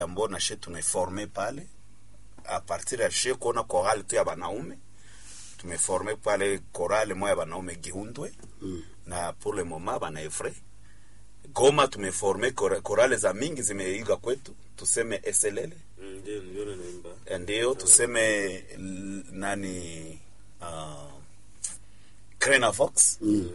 ambao na she tumeforme pale a partir ya she kuona chorale tu ya banaume tumeforme pale chorale moya ya banaume Gihundwe Mm. na pour le moment bana Efre Goma tumeforme chora- chorale za mingi zimeiga kwetu, tuseme Eselele Mm, ndio ndio naimba ndio tuseme l- nani uh, Crena Fox Mm.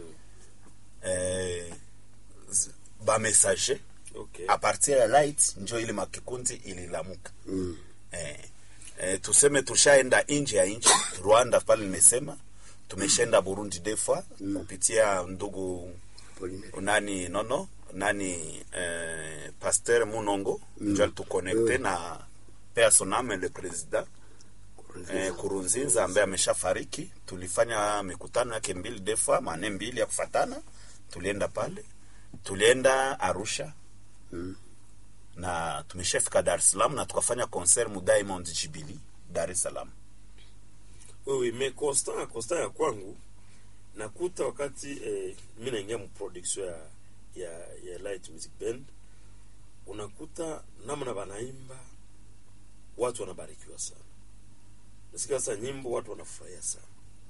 eh, z- ba messager okay a partir ya light njo ile makikundi ililamuka Mm. eh, eh, tuseme tushaenda nje ya nchi Rwanda pale nimesema tumeshaenda Burundi defa kupitia ndugu Pauline. nani nono nani eh, Pasteur Munongo mm. njo alituconnecte Mm. na personame le president eh, Kurunzinza ambaye ameshafariki. Tulifanya mikutano yake mbili defa mane mbili ya kufatana, tulienda pale, tulienda Arusha Mm. na tumeshafika Dar es Salaam na tukafanya concert mu Diamond Jubilee Dar es Salaam. wewe me constant constant ya kwangu nakuta wakati eh, mi naingia mu production ya, ya ya light music band unakuta namna wanaimba watu wanabarikiwa sana nasikia sasa nyimbo watu wanafurahia sana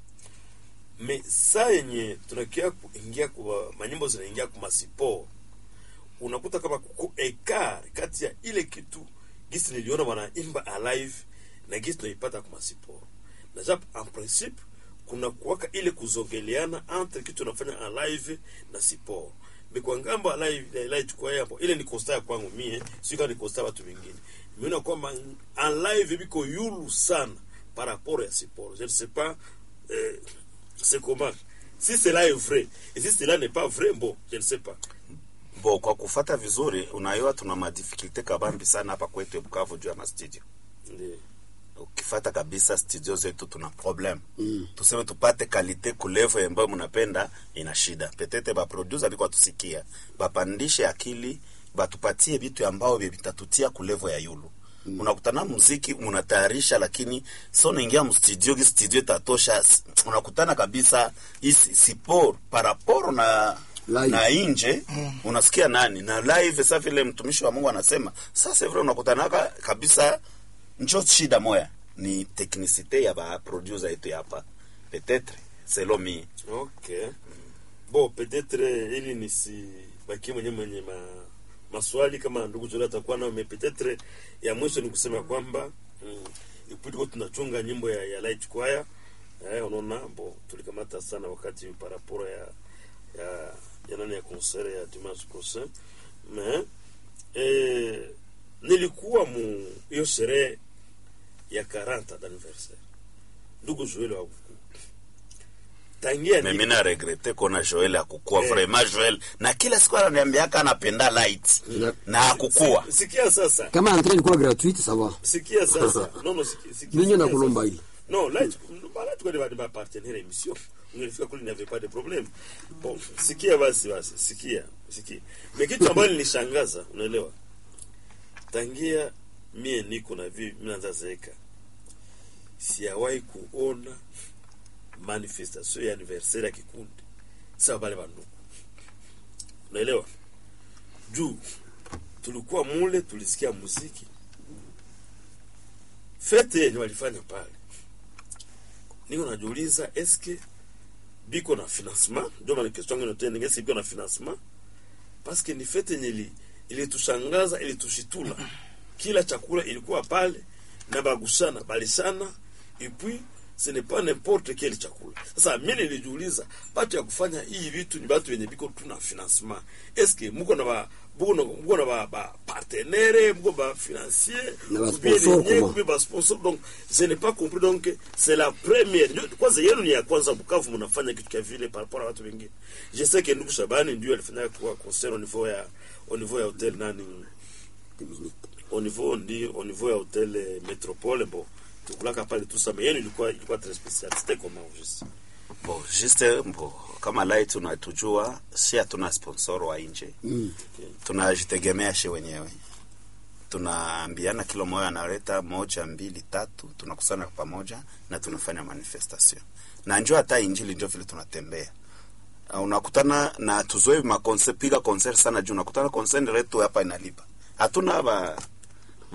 me saa yenye tunakia kuingia kwa manyimbo zinaingia kwa masipo unakuta kama kuko ekar kati ya ile kitu gisi niliona wanaimba alive na gisi tunaipata kwa masiporo na japo en principe kuna kuwaka ile kuzogeleana entre kitu tunafanya alive na siporo mikwa ngambo alive alive tukua hapo ile ni kosta ya kwangu mie sio kama ni kosta ya watu wengine nimeona kwamba alive biko yulu sana par rapport ya siporo je ne sais pas euh, c'est comment si cela est vrai et si cela n'est pas vrai bon je ne sais pas Bo, kwa kufata vizuri, unaiwa tuna madifikulte kabambi sana hapa kwetu Bukavu juu ya mastudio. Ndiyo. Ukifata kabisa studio zetu tuna problem Mm. tuseme tupate kalite kulevo ambayo mnapenda, ina shida. Petete ba producer biko atusikia, bapandishe akili, batupatie vitu ambao vitatutia kulevo ya yulu mm. Unakutana muziki munatayarisha, lakini so naingia mstudio gi studio tatosha, s- unakutana kabisa isi sipo paraporo na Live. na inje unasikia nani na live. Sasa vile mtumishi wa Mungu anasema sasa vile unakutanaka kabisa njo shida moya ni teknisite ya ba producer yetu ya hapa peut-être selon mi Okay. Bon, peut-être eh, ili nisibakie mwenye mwenye ma, maswali kama ndugu Zola atakuwa nayo, mais peut-être ya mwisho ni kusema kwamba mm, ipi tuko tunachunga nyimbo ya, ya Light Choir eh, unaona bo tulikamata sana wakati par rapport ya ya ya nani ya concert ya dimanche prochain mais eh, nilikuwa mu hiyo sherehe ya 40 d'anniversaire ndugu Joel wa tangia mimi ni- na regrete kona Joel akukua Eh. vraiment Joel na kila siku ananiambiaka anapenda light Na- na akukua Si- sikia sasa kama entrée ilikuwa gratuite ça va sikia sasa non non sikia sikia ninyi sikia nakulomba sasa. hili non là là tu connais pas partenaire émission ungelifika kule n'avait pas de problème bon sikia basi basi sikia sikia mais kitu ambacho nilishangaza unaelewa tangia mie niko na vi mimi naanza zeeka sijawahi kuona manifestation ya anniversaire ya kikundi sawa wale bandugu unaelewa juu tulikuwa mule tulisikia muziki fete yenye walifanya pale niko najiuliza eske biko na financement ndio maana question yangu tena ngesi biko na financement parce que ni fete yenye ili ilitushangaza ilitushitula kila chakula ilikuwa pale na bagusana balishana et puis ce n'est pas n'importe quel chakula sasa mimi nilijiuliza batu ya kufanya hii vitu ni batu wenye biko tuna financement eske muko na ba muko na muko na ba, ba partenaire muko ba financier Na ba ou bien sponsor lenye, comment? ou bien ba sponsor donc je n'ai pas compris donc c'est la première Ndio- kwanza yenu ni ya kwanza Bukavu mnafanya kitu kya vile par rapport à watu wengine je sais que ndugu Shabani ndio alifanya kwa concert au niveau ya au niveau ya hotel nani au niveau ndio au niveau ya hotel eh, Metropole bon tukulaka pale tout ça mais yenu ilikuwa ilikuwa très spécial c'était comment juste bo juste bo kama light unatujua si hatuna sponsor wa nje Mm. tunajitegemea shi wenyewe tunaambiana kila moja analeta moja mbili tatu tunakusana pamoja na tunafanya manifestation na njo hata injili njo vile tunatembea Uh, unakutana na tuzoe makonse piga concert sana juu unakutana concert letu hapa inalipa hatuna ba